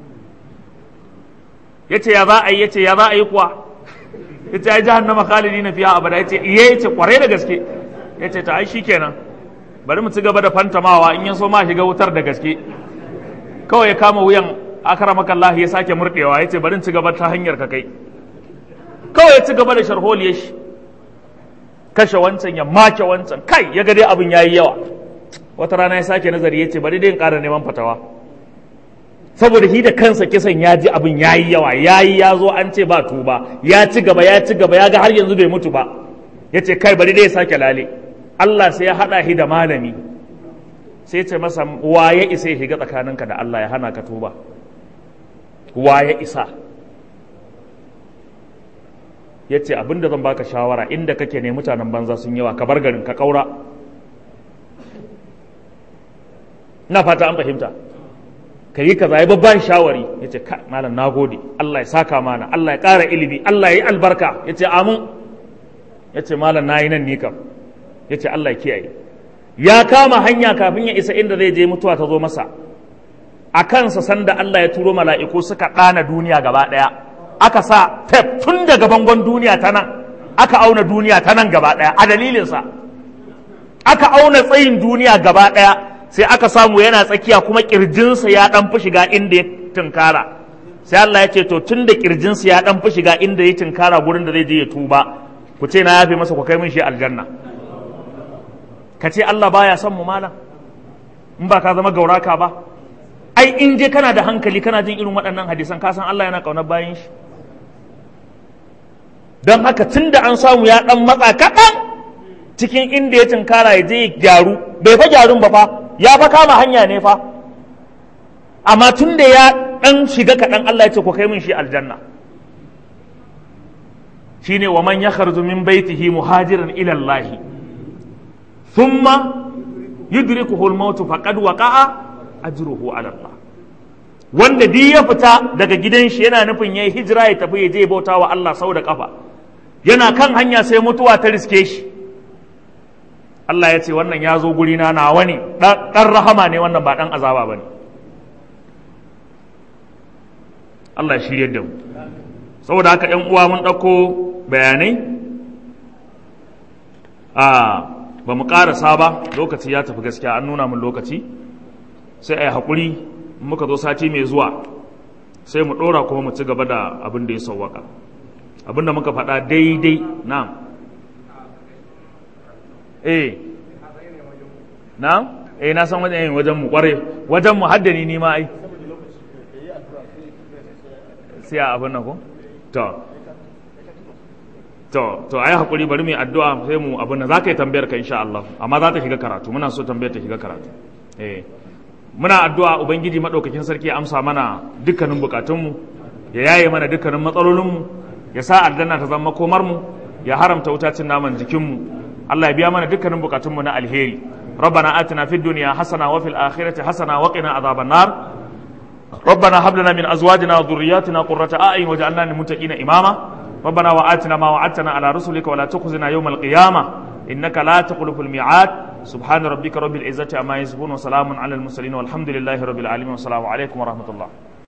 ya ce ya za a yi ya ce ya za a yi kuwa ya ce ai jahannama khalidi na fiya abada ya ce iya ya ce kwarai da gaske ya ce ta ai shikenan bari mu ci gaba da fantamawa in ya so ma shiga wutar da gaske kawai ya kama wuyan akaramaka Allah ya sake murɗewa ya ce bari ci gaba ta hanyar ka kai kawai ya ci gaba da sharholiyar shi kashe wancan ya make wancan kai ya ga dai abin yayi yawa wata rana ya sake nazari ya ce bari dai in ƙara neman fatawa saboda shi da kansa kisan ya ji abin yayi yawa yayi ya zo an ce ba tuba ya ci gaba ya ci gaba ya ga har yanzu bai mutu ba ya ce kai bari dai ya sake lale Allah sai ya haɗa shi da malami sai ce masa wa ya isa ya shiga tsakaninka da Allah ya hana ka tuba wa ya isa ya ce abinda zan baka shawara inda kake ne mutanen banza sun yawa ka bar garin ka kaura na fata an fahimta ka yi kaza ya babban shawari ya ce malam na gode Allah ya saka mana Allah ya ƙara ilimi Allah ya yi albarka ya ce amin ya ce malam na yi nan ni kam ya ce Allah ya kiyaye ya kama hanya kafin ya isa inda zai je mutuwa ta zo masa a kansa sanda Allah ya turo mala'iku suka ɗana duniya gaba ɗaya aka sa tef tun daga bangon duniya ta nan aka auna duniya ta nan gaba ɗaya a dalilinsa aka auna tsayin duniya gaba ɗaya sai aka samu yana tsakiya kuma ƙirjinsa ya ɗan fi shiga inda ya tunkara sai Allah ya ce to tun da ƙirjinsa ya ɗan fi shiga inda ya tunkara gurin da zai je ya tuba ku ce na yafe masa ku kai min shi aljanna ka ce Allah baya son mu malam in ba ka zama gauraka ba ai in je kana da hankali kana jin irin waɗannan hadisan ka san Allah yana ƙaunar bayan shi don haka tun da an samu ya ɗan matsa kaɗan cikin inda ya tunkara ya je ya gyaru bai fa gyarun ba fa ya fa kama hanya ne fa amma tun da ya dan shiga kaɗan Allah ya ce ku kai min shi aljanna shine wa man yakhruju min baitihi muhajiran ila Allah thumma yudrikuhu al-maut faqad waqa'a ajruhu ala Allah wanda duk ya fita daga gidan shi yana nufin yayi hijira ya tafi ya je bauta wa Allah sau da kafa yana kan hanya sai mutuwa ta riske shi Allah ya ce wannan ya zo guri na nawa ne dan rahama ne wannan ba dan azaba bane Allah ya shirye da mu saboda haka ƴan uwa mun ɗauko bayanai a ba mu ƙarasa ba lokaci ya tafi gaskiya an nuna min lokaci sai a yi haƙuri muka zo sati mai zuwa sai mu ɗora kuma mu ci gaba da abin da ya sauwaka abin da muka faɗa daidai na eh na eh na san wajen wajen mu kware wajen mu haddani ni ma ai sai a abin nan ko to to to ai hakuri bari mu addu'a sai mu abin nan zaka yi tambayar ka insha Allah amma za ta shiga karatu muna so tambayar ta shiga karatu eh muna addu'a ubangiji madaukakin sarki ya amsa mana dukkanin bukatunmu ya yaye mana dukkanin matsalolinmu ya sa aljanna ta zama komar mu ya haramta wutacin naman jikinmu Allah ya biya mana dukkanin bukatunmu na alheri ربنا آتنا في الدنيا حسنة وفي الآخرة حسنة وقنا عذاب النار ربنا هب لنا من أزواجنا وذرياتنا قرة أعين واجعلنا للمتقين إماما ربنا وآتنا ما وعدتنا على رسلك ولا تخزنا يوم القيامة إنك لا تخلف الميعاد سبحان ربك رب العزة عما يصفون وسلام على المرسلين والحمد لله رب العالمين والسلام عليكم ورحمة الله